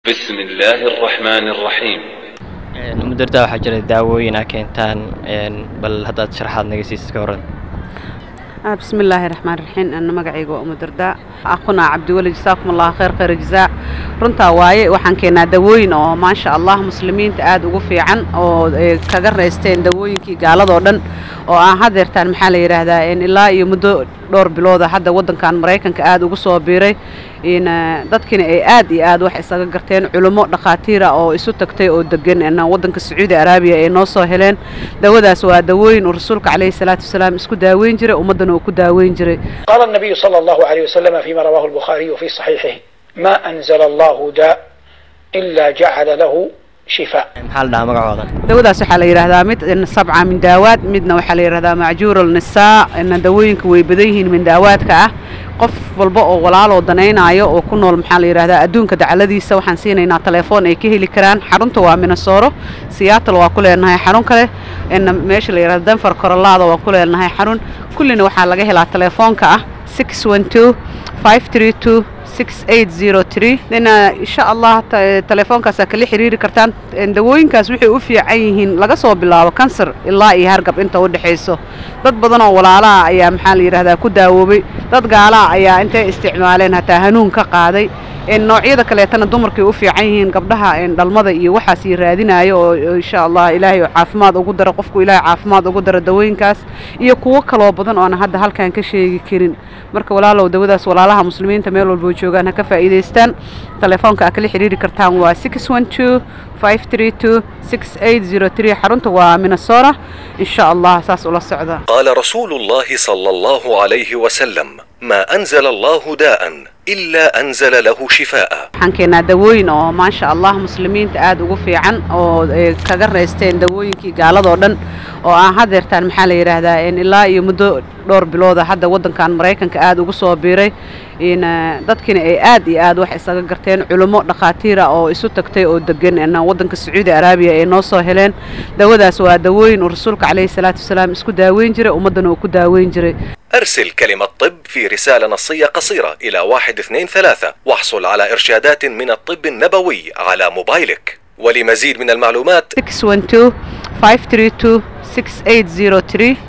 بسم الله الرحمن الرحيم mudarda waxaa jira daawooyin a keentaan bal haddaad sharaxaad naga siisid ka horan بسم الله الرحمن الرحيم أنا مقعي أم درداء أخونا عبد الولي جزاكم الله خير خير جزاء runtaa waaye waxaan keenaa dawooyin oo maasha allah muslimiinta aada ugu fiican oo kaga raysteen dawooyinkii gaaladoo dhan oo aan hadeertaan maxaa la yidhaahdaa ilaa iyo muddo dhowr bilooda hadda waddankan maraykanka aada ugu soo biiray dadkina ay aad iyo aad wax isaga garteen culummo dhakhaatiira oo isu tagtay oo degan waddanka sacuudi araabiya ay noo soo heleen dawadaas waa dawooyin uu rasuulka calayhi salaatu wasalaam isku daaweyn jiray ummaddana uu ku daaweyn jiray قال النبي صلى الله عليه وسلم فيما رواه البخاري في صحيحه ما أنزل الله داء إلا جعل له شفاء maxaa la dhahaa magacoodan dawadaas waxaa la yidhaahdaa mid sabca min daawaad midna waxaa la yidhahdaa macjuur alnisaa dawooyinka way badan yihiin min daawaadka ah qof walba oo walaaloo danaynaayo oo ku nool maxaa la yidhahdaa adduunka dacaladiisa waxaan siinaynaa telefoon ay ka heli karaan xarunta waa minasooro siyaatal waa ku leenahay xarun kale meesha la yidhahda denver korolaada waa ku leenahay xarun kullina waxaa laga helaa telefoonka ah six one two five three two six eight zero three dina insha allah telefoonkaasa kala xiriiri kartaan dawooyinkaas waxay u fiican yihiin laga soo bilaabo kansar ilaa iyo hargab inta u dhexayso dad badan oo walaalaha ayaa maxaa la yidhahdaa ku daawoobay dad gaalaha ayaa intay isticmaaleen hataa hanuun ka qaaday noocyada kaleetana dumarkay u fiican yihiin gabdhaha dhalmada iyo waxaas iyo raadinaayo oo insha allah ilaahay caafimaad ugu daro qofku ilaahay caafimaad ugu daro dawooyinkaas iyo kuwo kaloo badan oona hadda halkan ka sheegi karin marka walaalow dawadaas walaalaha muslimiinta meel walbo joogaan ha ka faa'iidaystaan telefoonka aa kala xiriiri kartaan waa six one two five three two six eight zero three xarunta waa minnesota insha allah saas ula socda قال رسول الله صلى الله عليه وسلم ما أنزل الله داء إلا أنزل له شفاء waxaan keenaa dawooyin oo maasha allah muslimiinta aada ugu fiican oo kaga raysteen dawooyinkii gaaladoo dhan oo aan hadeertaan maxaa la yidhaahdaa ilaa iyo muddo dhowr bilooda hadda waddankan maraykanka aada ugu soo biiray dadkina ay aad iyo aad wax isaga garteen culummo dhakhaatiira oo isu tagtay oo degan waddanka sacuudi araabiya ay noo soo heleen dawadaas waa dawooyin uu rasuulka calayhi salaatu wasalaam isku daaweyn jiray ummaddana uu ku daaweyn jiray أرسل كلمة طب في رسالة نصية قصيرة إلى واحد اثنين ثلاثة واحصل على إرشادات من الطب النبوي على موبايلك ولمزيد من المعلومات 612 532 6803